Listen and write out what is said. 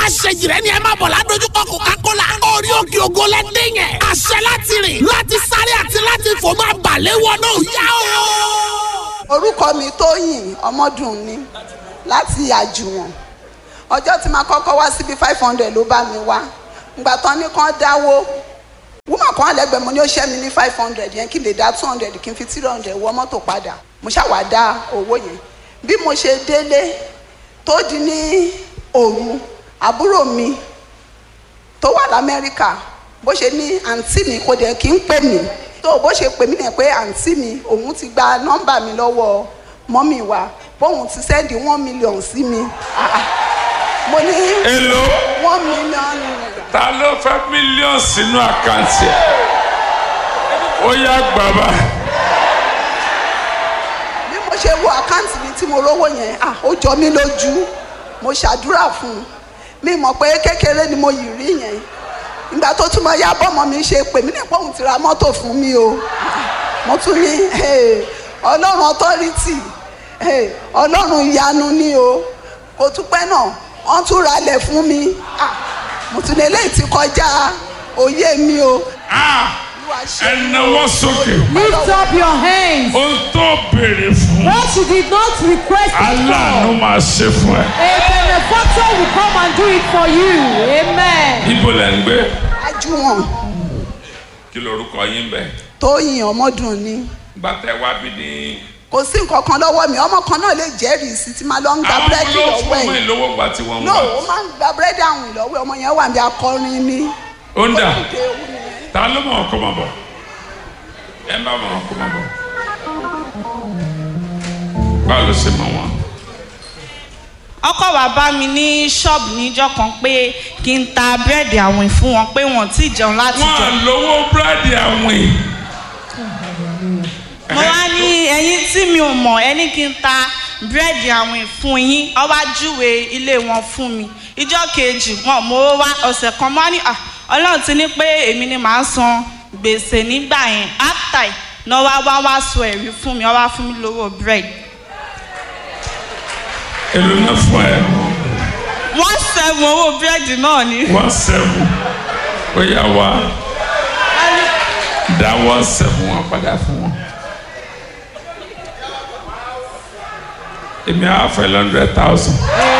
àṣejìrẹ́ ni ẹ máa bọ̀ ládojúkọ Coca-Cola orí òkè ògo lẹ́dẹ̀ yẹn àṣẹ láti rìn láti sáré àti láti fò máa balẹ̀ wọnú yá o. orúkọ mi tóyìn ọmọdún ni láti àjùwọ̀n ọjọ́ tí màá kọ́kọ́ wá síbi five hundred ló bá mi wá ìgbà tán ní kán dáwó wúmọ̀ kan lẹ́gbẹ̀ẹ́ mo ní ó ṣẹ́ mi ní five hundred yẹn kí n lè dá two hundred kí n fi three hundred wọ mọ́tò padà mo ṣàwá dá owó yẹn bí mo ṣe délé tó di ní òru àbúrò mi tó wà lamẹ́ríkà bó ṣe ní àǹtí mi kò dẹ̀ kí ń pè mí tó bó ṣe pè mí nìyẹn pé àǹtí mi òun ti gba nọ́mbà mi lọ́wọ́ mọ́mì wa bóun ti sẹ́ndì one million sí mi Ah, ah. mo ní èlò one million naira. ta ló fẹ́ mílíọ̀nù sínú àkáǹtì ẹ̀ ó yá gbàgbà bí mo ṣe wo àkáǹtì mi tí mo rówó yẹn ah ó jọ mí lójú mo ṣàdúrà fún un mi mọ̀ pé kékeré ni mo yìí rí yẹn ìgbà tó tún mọ ya bọ́mọ mi ṣe pè mí nípa òun ti ra mọ́tò fún mi o Ah, mo tún ní eh, ọlọ́run authority eh, ọlọ́run ìyanu ni o kò tún pẹ́ náà wọ́n tún ralẹ̀ fún mi Ah, mo tún ní eléyìí ti kọjá òye mi o Olúwa ṣe mí o. ẹnáwó sókè Lift up your hands. ohun tó béèrè fún What you did not request it aláàánú for. máa ṣe fún ẹ A benefactor will come and do it for you. Amen. ibo lẹ ń gbé ajúwọ̀n kí lorúkọ yín bẹ tóyìn ọmọdún ni gbàtẹ wá bí ní. kò sí nǹkan kan lọ́wọ́ mi ọmọ kan náà lè jẹ́rìí sí ti máa lọ ń gba àwọn búrẹ́dì ló lọ́wọ́ fún ọmọ ẹ̀ ìlówó gbà tí wọ́n ń no wá ó máa ń gba búrẹ́dì àwìn lọ́wọ́ ẹ̀, ọmọ yẹn wà bí akọrin ni ó ń dà Ó dé owó nìyẹn. ta ló mọ̀ ọkọ mọ̀ bọ̀ ẹ bá mọ̀ ọkọ mọ̀ bọ̀ báwo ló ṣe mọ̀ wọn. ọkọ wa bá mi ní ṣọ́ọ̀bù níjọ́ kan pé kí n ta búrẹ́dì àwìn fún wọn pé wọn ò tí ì jẹun láti wọn jẹun. lówó búrẹ́dì àwìn mo wá ní ẹyin tí mi ò mọ̀ ẹni kí n ta búrẹ́dì àwìn fún yín ó wá júwe ilé wọn fún mi ìjọ́ kejì wọn mo wá ọ̀sẹ̀ kan mọ́ ní "Ah, ọlọ́run ti ní pé èmi ni màá san gbèsè nígbà yẹn after ẹ̀ náà wá wá wá sọ ẹ̀rí fún mi ó wá fún mi lówó búrẹ́dì. èlò náà fún ẹ wọ́n sẹ́gun owó búrẹ́dì náà ni. one seven ó yà wá dá one seven wọn padà fún wọn. èmi á fẹ́ hundred thousand.